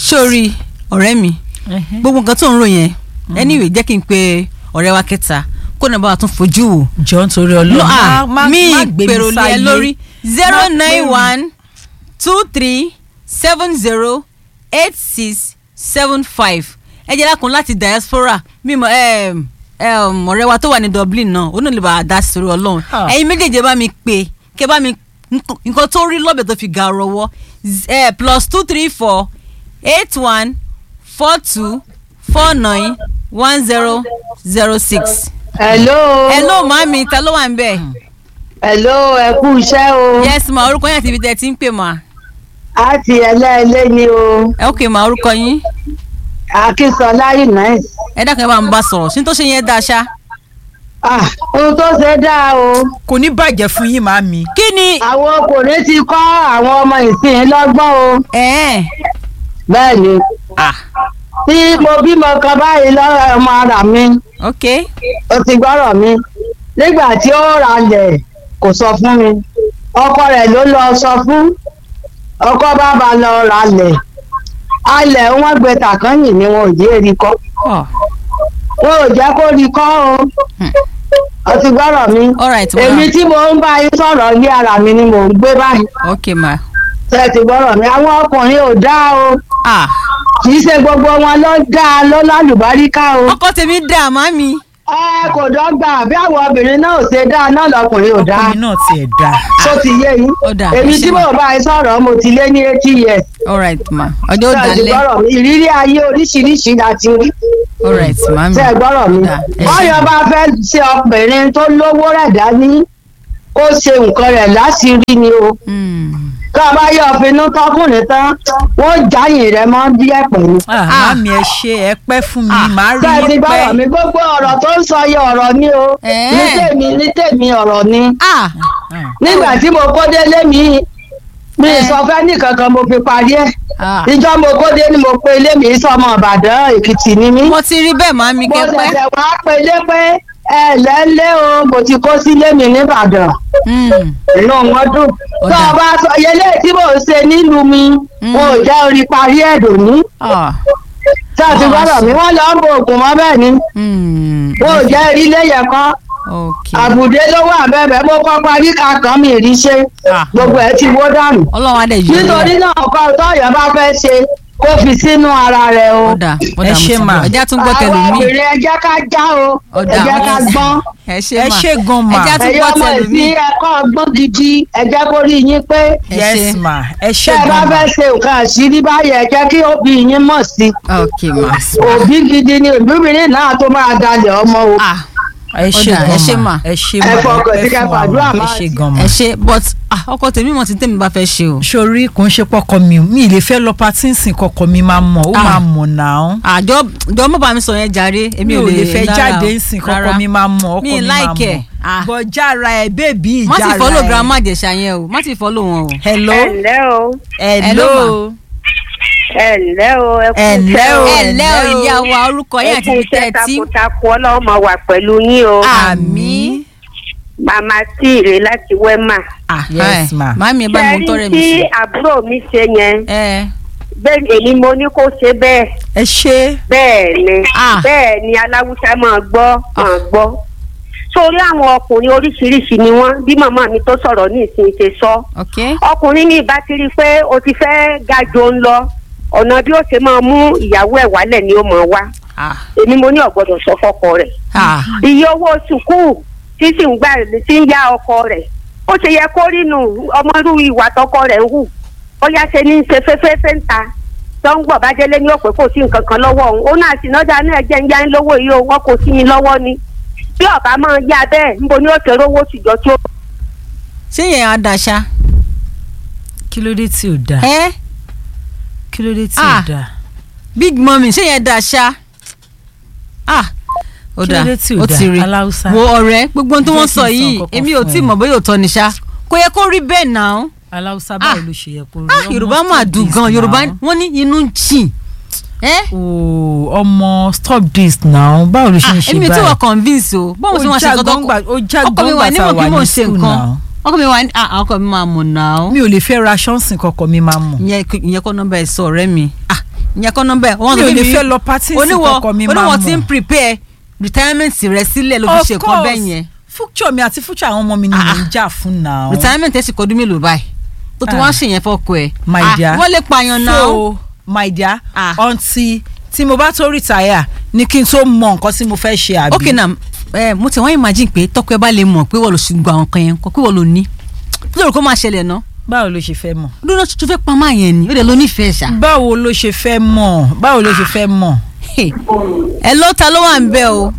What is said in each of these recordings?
sórí ọ̀rẹ́ mi gbogbo nǹkan tó ń rò yẹn anyway jẹ́ kí n pe ọ̀rẹ́ wa kẹta kó náà bá wa tún fojú wò. jọ nítorí no ọlọ́run ah má- má- mi má gbé pèrò lé ẹ sáyé. lórí zero Má nine pèrò. one two three seven zero eight six seven five ẹ jẹ́ lákun láti diaspora mímọ ọ̀rẹ́ wa tó wà ní Dublin náà ó náà lè bá a dá sórí ọlọ́run Ah. ẹ̀yin méjèèjì bá mi pè kẹ́ bá mi nǹkan tó rí lọ́bẹ̀ tó fi ga rọwọ́ eh, plus two three four eight one four two four nine one zero zero six. hello. hello màmí ta ló wà ń bẹ̀. hello ẹ kú iṣẹ́ o. yes ma orúkọ yín àti ibi tẹ́ ẹ ti ń pè ma. a ti ẹlẹ́ẹ̀lẹ́ ni o. ẹ ok ma orúkọ yín. akínsọlá unice. ẹ dákun ẹ bá ń bá sọ̀rọ̀ sí ní tó ṣe yẹn dáa ṣá. ah ohun tó ṣe dáa o. kò ní bàjẹ́ fún yín màmí. kí ni. àwọn ọkùnrin ti kọ́ àwọn ọmọ ìsìn lọ́gbọ́n o. ẹ̀ẹ́n. bẹ́ẹ̀ ni ah tí mo bímọ kan báyìí lọ́rọ̀ ọmọ ara mi ok ó ti gbọ́rọ̀ mi nígbà tí ó ralẹ̀ kò sọ fún mi ọkọ rẹ̀ ló lọ sọ fún ọkọ bá ba lọ ralẹ̀ alẹ̀ wọn gbé tàkànyìn ni wọn ò jẹ́ rí kọ́ oh. wọn ò jẹ́ kó rí kọ́ o Hmm. ó ti gbọ́rọ̀ mi alright ma èmi tí mo ń bá yín sọ̀rọ̀ ilé ara mi ni mò ń gbé báyìí ok ma ṣe ti gbọ́rọ̀ mi àwọn ọkùnrin ò dáa o ah kì í ṣe gbogbo wọn ló dáa ló lálùbáríkà o. ọkọ tèmi dáa màmí. ẹ kò dọ́gba bí àwọn obìnrin náà ò ṣe dáa náà lọkùnrin ò dáa ọkùnrin náà tiẹ̀ dá. tó ti yé yín ó dáa èmi ẹ ṣé tí ma. mo bá yín sọ̀rọ̀ mo ti lé ní eighty years alright ma ọjọ́ ó ṣe ti dalẹ̀ gbọ́rọ̀ mi ìrírí ayé oríṣiríṣi láti rí alright màmí. ṣe gbọ́rọ̀ mi Ó dáa, ẹ ṣé. bọ́yọ̀ bá fẹ́ ṣe ọkùnrin tó lówó rẹ̀ dání kó ṣe nǹkan rẹ̀ láṣìírí ni o Hmm. tó o bá yọ ọ̀finú tọkùnrin tán wọ́n jáyìn rẹ̀ mọ́ díẹ̀ pẹ̀lú. Ah, màmí ẹ ṣe ẹ pẹ́ fún mi màá rí ṣe ti yín gbọ́rọ̀ pẹ́. mi gbogbo ọ̀rọ̀ tó ń sọ yẹ ọ̀rọ̀ ni o Ẹ̀ẹ́. ní tèmi ní tèmi ọ̀rọ̀ ni. ah Ah, nígbà tí mo kó délé mi mi Ẹ. sọ fẹ́ nìkankan mo fi parí ẹ̀ ah ìjọ mo kó dé ni mo pe ilé mi sọmọ ìbàdàn èkìtì ni mí mo ti rí bẹ́ẹ̀ màmí mo kẹ́pẹ́. ṣẹ̀ṣẹ̀ wá pe ilé pé ẹ lẹ́lẹ́ o mo ti kó sílé mi nìbàdàn Hmm. inú wọn dùn Ó tó dáa. o bá sọ yẹlé tí mò ń ṣe nílùú mi Mm. mo ò jẹ́ orí parí ẹ̀ dòní ah tí a ti Ah, gbọ́dọ̀ mi wọ́n lọ ń bo oògùn mọ́ bẹ́ẹ̀ ni Hmm. mo ò jẹ́ rí léyẹ̀ kan ok àbùdé ló wà bẹ́ẹ̀ bẹ́ẹ̀ mo kọ́ parí kankan mi rí ṣe Ah. gbogbo ẹ̀ ti wó dànù ọlọ́run á dẹ̀ yọ nítorí náà ọkọ tọyọ bá fẹ́ ṣe kó fi sínú ara rẹ̀ o. ó dà ó Ẹ dà mo ṣé ti mà. gbọ́ ẹja tún gbọ́ tẹ̀lé àwọn mi obìnrin ẹ jẹ́ ká já o ó ẹ dà jẹ́ ká gbọ́n ẹ ṣé ẹ mà ṣe gan ma ẹja tún ẹ̀yin gbọ́ ọmọ tẹ̀lé mi ìsín ẹ̀kọ́ ọgbọ́n gidi ẹ jẹ́ kó rí yín pé ẹ yes ṣé. ma ẹ ṣe tẹ́ ẹ bá gan ma fẹ́ ṣe nǹkan àṣírí báyìí ẹ jẹ́ kí òbí yín mọ̀ sí i ok ma òbí gidi ni òbíbìnrin náà tó máa dalẹ̀ ọmọ o. ah ẹ ṣe Ó dà, ẹ ṣé gan mà. ma ẹ ṣe Ẹ ma fọkàn sí ẹ ká fún wa fàdúrà ma ẹ máa ṣe sí. gan ma. ẹ ṣé but ah ọkọ tèmi mọ̀ tí tèmi bá fẹ́ ṣe o sori kò ń ṣe pọkọ mi o mi ì lè fẹ́ lọ patínsìn kọkọ mi máa mọ̀ ó Ah. máa mọ̀ náà àjọ jọ mọ bá mi sọ yẹn jàre èmi mi ò ò lè fẹ́ rárá jáde o, nsìn rárá. kọkọ mi máa mọ̀ ọkọ Mi mi ì máa like ẹ̀. mọ̀ Ah. bọ̀jára ẹ̀ bébí má ìjára sì ẹ̀ fọ́lọ̀ girama jẹ̀ṣà yẹn o má sì fọ́lọ̀ wọn o. hello ẹ̀lẹ́ o hello ẹ̀lẹ́ o ẹ kú Ẹ̀lẹ́ iṣẹ́ o. ẹ ǹlẹ́ o ẹ o. ìyá wa orúkọ yín ẹ àti kú ibi tẹ́ iṣẹ́ ẹ ti takuntakun ọlọ́run máa wà pẹ̀lú yín o àmì. màmá tí ìrè láti wẹ́mà. Yes, ma. màmí ẹ bá mi tọrẹ mi tí sí. àbúrò mi ṣe yẹn ẹ bẹ́ẹ̀ èmi mo ní kó ṣe bẹ́ẹ̀ ẹ ṣe bẹ́ẹ̀ ni Ah. bẹ́ẹ̀ ni aláwùsá máa gbọ́ máa gbọ́ sórí àwọn ọkùnrin oríṣiríṣi ni wọ́n bí màmá mi tó sọ̀rọ̀ ní ìsìn ṣe sọ ok ọkùnrin ní ìbá ti rí i pé o ti fẹ́ ga jò ń lọ ọ̀nà bí ó ṣe máa mú ìyàwó ẹ̀ wálẹ̀ ni ó máa wá ah èmi mo ní ọ̀gbọ́dọ̀ sọ fọ́kọ rẹ̀ ah iye owó sùkúù tí sì ń gbà tí ń yá ọkọ rẹ̀ ó ṣe yẹ kó rí nù ọmọdún ìwà tọkọ rẹ̀ ń hù ó yá ṣe ní í ṣe fẹ́fẹ́fẹ́ ń ta tó ń gbọ̀ bá délé ní òpè kò sí nǹkan kan lọ́wọ́ òun ó náà sì náà náà jẹ́ ń yá ń lówó yìí o wọn kò sí yín lọ́wọ́ ni bí ọ̀bá máa yá bẹ́ẹ̀ níbo ni ó ṣe rówó tìjọ tí ó ṣé yẹn á daṣá. kí ló dé tí ò dáa ẹ kí ló dé tí ò Ah. dáa big mummy ṣé yẹn daṣá. ah ó Kí ló dà dé tí ò ó dáa? ti rí Aláùsá. wo ọ̀rẹ́ gbogbo ohun tí Jẹ́ wọ́n kí n sọ sọ yìí nǹkan kan èmi ò fún tí ẹ. mọ̀ bóyá òótọ́ ni ṣá kò yẹ kó rí bẹ́ẹ̀ náà. aláùsá Ah. báwo ló ṣe yẹ kó rí ah ọmọ yorùbá mà stop dùn this gan yorùbá now. wọ́n ní inú ń jìn. ẹ ooo ọmọ stop this now báwo ló ṣe ń ṣe èmi ò tí báyìí wọ́n convince o báwo ṣe wọ́n ṣe nǹkan tó ó já ọkọ mi wà gbọ́ngbà ní tá a mọ̀ wà kí mò ní ń ṣe school nǹkan now ọkọ mi wà ní ah ọkọ mi máa mọ̀ náà. mi ò lè fẹ́ ra ṣọ́ọ̀sì kọ̀ọ̀kan mi máa mọ̀ ìyẹn ìyẹn kọ́ nọ́mbà ẹ̀ sọ ọ̀rẹ́ mi ah ìyẹn kọ́ nọ́mbà ẹ̀ wọ́n mi sọ ò fún lè mi fẹ́ lọ pátí sí oníwọ̀ kọkọ mi máa oníwọ̀ mọ̀ ti ń prepare retirement rẹ sílẹ̀ ló fi ṣe nǹkan bẹ́ẹ̀ yẹn future mi àti future àwọn ọmọ mi ni Ah, mò ń jà fún náà. retirement ẹ̀ sì kọ́ ọdún mélòó báyìí tó ti Ah. wá ṣèyẹn fọ́kọ ẹ̀ my Ah, dear wọ́n lè pààyàn náà so my dear Ah. until tí mo bá tó retire ni kí n tó mọ nǹkan tí mo fẹ́ ṣe àbí. ok na ẹ mo ti wọ́n imagine pé tọ́kọ ẹ bá lè mọ̀ pé wọ́n lọ ṣùgbọ́n àwọn kan yẹn kọ́ pé wọ́n lò ní kí lóòrò kó máa ṣẹlẹ̀ náà báwo ló ṣe fẹ́ mọ̀. lónà tuntun fẹ́ pa máa yẹn ni ó dẹ̀ ló nífẹ̀ẹ́ ṣá. báwo ló ṣe fẹ́ mọ̀ báwo ló ṣe fẹ́ mọ̀. ẹ ló ta ló wà ń bẹ o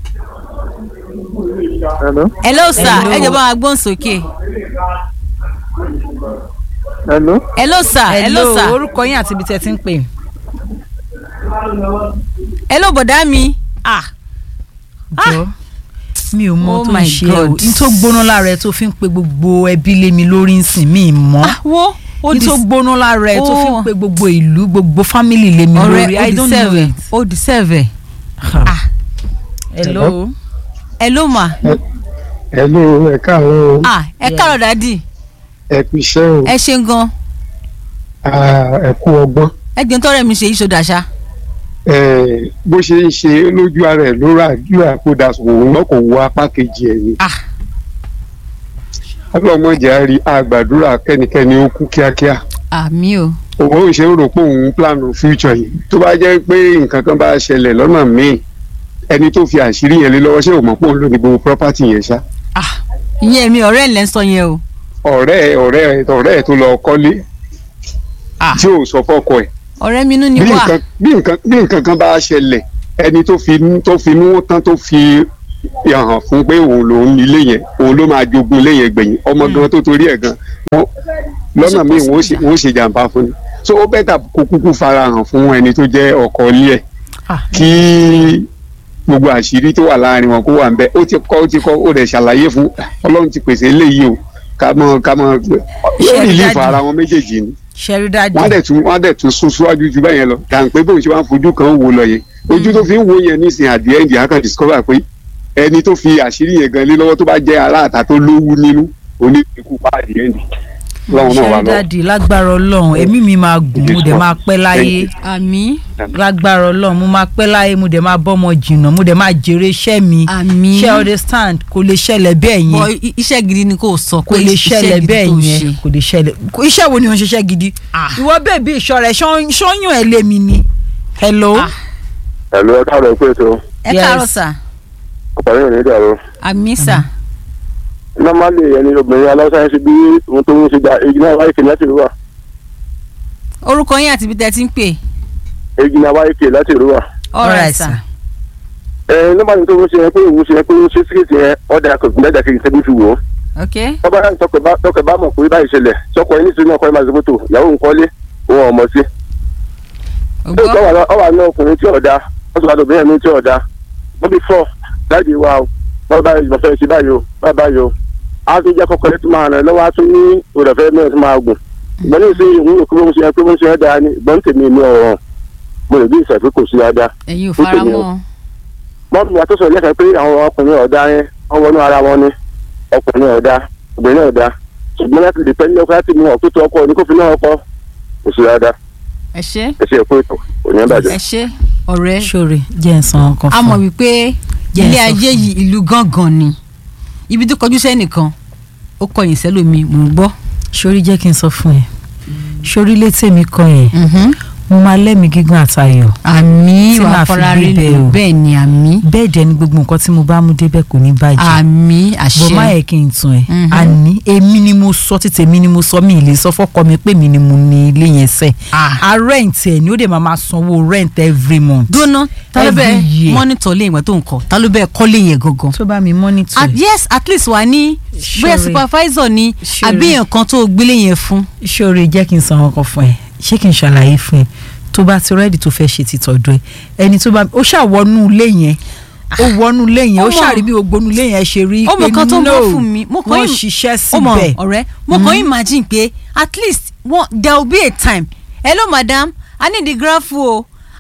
Hello. ẹ ló sà Hello. ẹ jọba agbóhùn sókè Hello. ẹ ló sà ẹ ló sà orúkọ yín àti ibi tẹ́ ti ń pè. ẹ ló bọ̀dá mi ah jọ mi ò mọ Oh tó ń my ṣe ẹ o God. n tó gbóná lára ẹ tó fi ń pe gbogbo ẹbí lé mi lórí nsìn mi mọ́ ah wo ó n di tó gbóná lára ẹ tó fi ń Oh. pe gbogbo ìlú gbogbo fámìlì lé mi ọ̀rẹ́ lórí ó i di don't know sẹ́ẹ̀vẹ̀ it. ó di sẹ́ẹ̀vẹ̀ Ah. hello. ẹ ló mà Hello. Ẹ káàárọ̀ o. ah ẹ Yeah. káàrọ̀ dádì Ẹ kú iṣẹ́ o. ẹ ṣe gan Ah, Ẹ kú ọgbọ́n. ẹ gbọ́n tọ́rẹ́ mi ṣe ìṣòdà ṣá Eh, Bó ṣe ń ṣe lójú ara ẹ̀ ló rà ju àkódà òun náà kò wo apá kejì ẹ̀ ni. ah Ọlọ́mọdé á rí àgbàdúrà kẹ́nikẹ́ni ó kú kíákíá. àmì o Òun ò ṣe ń rò pé òun ń plan future yìí. Tó bá jẹ́ pé nǹkan kan bá ṣẹlẹ̀ lọ́nà míì ẹni tó fi àṣírí yẹn lé lọ́wọ́ ṣé ò mọ̀ pé òun ló ní gbogbo property yẹn ṣá. ah ìyẹn mi ọ̀rẹ́ ẹ̀ lẹ́ ń sọ yẹn o ọ̀rẹ́ ẹ̀ ọ̀rẹ́ ẹ̀ ọ̀rẹ́ ẹ̀ tó lọ kọ́lé ah tí ò sọ fọ́kọ ẹ̀ ọ̀rẹ́ mi inú ni bí wà nǹkan bí nǹkan bí nǹkan kan bá ṣẹlẹ̀ ẹni tó fi tó fi mú tán tó fi hàn fún pé òun lòun ní ilé yẹn òun ló máa jogún ilé yẹn gbẹ̀yìn ọmọ gan tó torí ẹ̀ gan wọn lọ́nà míì wọ́n ó ṣe wọ́n ó ṣe jàǹbá fún ni so ó bẹ́tà kó kúkú farahàn fún ẹni tó jẹ́ ọkọ ilé ẹ̀ Ah. kí gbogbo àṣírí tó wà láàrin wọn kó wà ń bẹ ó ti kọ́ ó ti kọ́ ó dẹ̀ ṣàlàyé fún ọlọ́run ti pèsè eléyìí o ká mọ ká mọ yóò Ṣé rìlífù dájú? ara wọn méjèèjì ni ṣẹ́rí dájú. wọ́n á dẹ̀ tún wọ́n á dẹ̀ tún sún síwájú ju bẹ́ẹ̀ yẹn lọ kà ń pé bóun ṣe wá ń fojú kan wò lọ yẹn ojú tó fi ń wo yẹn nísìnyí at the end yẹn á kàn discover pé ẹni tó fi àṣírí yẹn gan lé lọ́wọ́ tó bá jẹ́ aláàtà tó lówú nínú oní ikú pa at the end lọ́wọ́ náà wà ṣẹ́rí lọ. dájú lágbára ọlọ́run èmi mi máa gùn mo dẹ̀ máa pẹ́ láyé àmì lágbára ọlọ́run mo máa pẹ́ láyé mo dẹ̀ máa bọ́mọ jìnnà mo dẹ̀ máa jèrè iṣẹ́ mi àmì ṣe understand kò lè ṣẹlẹ̀ bẹ́ẹ̀ bọ yẹn i- iṣẹ́ gidi ni kò sọ kò pé lè iṣẹ́ ṣẹlẹ̀ gidi bẹ́ẹ̀ tó yẹn ṣe. kò lè ṣẹlẹ̀ kò- iṣẹ́ wo ni wọ́n ṣiṣẹ́ gidi Ah. ìwọ bẹ́ẹ̀ bí ìṣọ́ rẹ̀ ṣọ́yún ẹ̀ lé mi ni hello Ah. ẹ̀lú ẹ káàárọ̀ pé ètò ẹ Yes. káàárọ̀ sà ọ̀pọ̀lọpọ̀ yóò ní ìdàrú. àmì sà normally ẹni obìnrin aláṣà ṣe bí ohun tó ń ṣe gba èyí náà wáyé kìí láti rúwà orúkọ yín àti ibi tẹ́ ti ń pè èyí náà wáyé kìí láti rúwà. alright sà ẹ normally tó ń ṣe yẹn pé òun ṣe yẹn pé ó ń ṣe síkìtì yẹn ọ̀dà kò gbìyànjú kí n ṣe bí fi wò ó. ok tọ́ba náà tọkẹ̀ bá tọkẹ̀ bá mọ̀ pé báyìí ṣẹlẹ̀ sọkọ ẹni sínú ọkọ ẹ máa ṣe fótó ìyàwó ń kọ́lé òun ọmọ sí. ògbọ́ ọwà náà ọkùnrin tí ọ̀dà wọ́n sọ àdó bẹ́ẹ̀ ní tí ọ̀dà wọ́n bí fọ́ láti wá o bá báyìí lọ fẹ́ ṣe báyìí o bá báyìí o á tún jẹ́ kọ́kọ́ létí máa rìn lọ́wọ́ á tún ní òrẹ̀fẹ́ mẹ́rin tó máa gùn ìgbọ́n ní ìṣe ìwúrò kí wọ́n ṣe pé wọ́n ṣe é dáa ní ìgbọ́n tèmi ní ọ̀rọ̀ mo lè bí ìṣẹ̀ pé kò sí dáadáa ẹ̀yin ò Ó fara tèmi o. mọ́ mọ́tò wa tó sọ lẹ́sẹ̀ pé àwọn ọkùnrin ọ̀dà yẹn wọ́n wọnú ara wọn ni ọkùnrin ọ̀dà obìnrin ọ̀dà ṣùgbọ́n láti lè pẹ́ ní ọkọ láti mú ọ̀pẹ́ tó ọkọ ní kó fi náà ọkọ kò sí dáadáa ẹ ṣe ẹ ṣe èkó ètò òní ẹ̀ bàjẹ́. ẹ ṣe ọ̀rẹ́ ṣòre jẹ́ ń san ọkàn a fún mọ̀ ọ. wípé Jẹ́ ilé sọ ayé fún yìí ìlú gángan ni ibi tó kọjú sẹ́nìkan ó kọyìn sẹ́lómi mò ń gbọ́. ṣorí jẹ́ kí n sọ fún ẹ ṣorí létí mi kan yẹn mo máa lẹ́mìí gígùn àtayọ̀ àmì Tí wà màá fi fọlá rí gbé bẹ́ẹ̀ lò o. bẹ́ẹ̀ ni àmì bẹ́ẹ̀ dẹ̀ ni gbogbo nǹkan tí mo bá mú débẹ̀ kò ní bàjẹ́ àmì bọ́ má àṣẹ yẹ kí n tún ẹ Mhm. àní èmi ni mo sọ títí èmi ni mo sọ mi ì lè sọ fọ́kọ mi pé mi ni mo ní ilé yẹn sẹ́ Ah. a rent ẹ̀ ni ó dẹ̀ máa máa sanwó rent every month. dúnà ta ló Every bẹ́ẹ̀ year. mọ́nítọ̀ lé ìgbà tó ń kọ́ ta ló bẹ́ẹ̀ kọ́ lé yẹn gangan. tó bá mi monitor At- yes at least wà ní bóyá Ṣọ̀rẹ́. supervisor ni Ṣọ̀rẹ́. àbí nǹkan tó gbélé yẹn fún. ṣóore jẹ́ kí n san ọkọ̀ fún ẹ ṣé kí n ṣàlàyé fún ẹ tó bá ti rẹ́ẹ̀dì tó fẹ́ ṣe ti tọ̀dọ̀ ẹ ẹni tó bá ó ṣàwọnú ilé yẹn ó wọnú ilé yẹn ó Ó mọ̀. ṣàrí bí ogbonú ilé yẹn ṣe rí ó mọ nǹkan tó ń bọ́ fún mi mo kàn wọ́n im- ṣiṣẹ́ ó mọ síbẹ̀ ọ̀rẹ́ mo kàn imagine pé at least one, there will be a time hello madam i need the graph o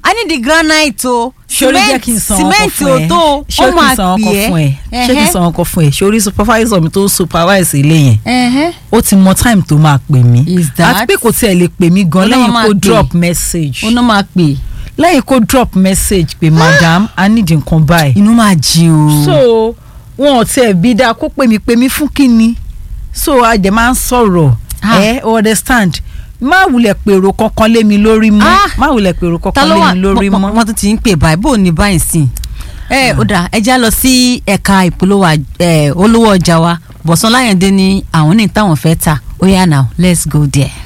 a ní di granite o sori jẹ́ kí n san ọkọ cement fún ò ẹ tó o ṣé ó kí n máa san ọkọ pè fún ẹ é ṣé kí n san ọkọ fún ẹ sori supervisor mi tó ń supervise ilé yẹn Ẹ̀hẹ́. ó ti mọ time tó máa pè mí Is that? àti pé kò tiẹ̀ lè pè mí gan Ó náà lẹ́yìn máa kó pè. drop message ó náà máa pè lẹ́yìn kó drop message pé madam i need nǹkan báyìí inú máa jí o. so wọn ò tiẹ̀ bí dáa kó pè mí pè mí fún kíni so a dẹ̀ máa ń sọ̀rọ̀ Ah. ẹ understand má wulẹ̀ pèrò kankan lé mi lórí mọ́ Ah. má wulẹ̀ pèrò ta kankan ló lé wà mi lórí mo- mọ́. mo- wọ́n tún ti ń pè báyìí bó o ní báyìí sí ẹ ó dà ẹ já lọ sí ẹ̀ka ìpolówó à- ẹ, olówó ọjà wa bọ̀sán láyọ̀dé ní àwọn ní táwọn fẹ́ ta ó yá now let's go there.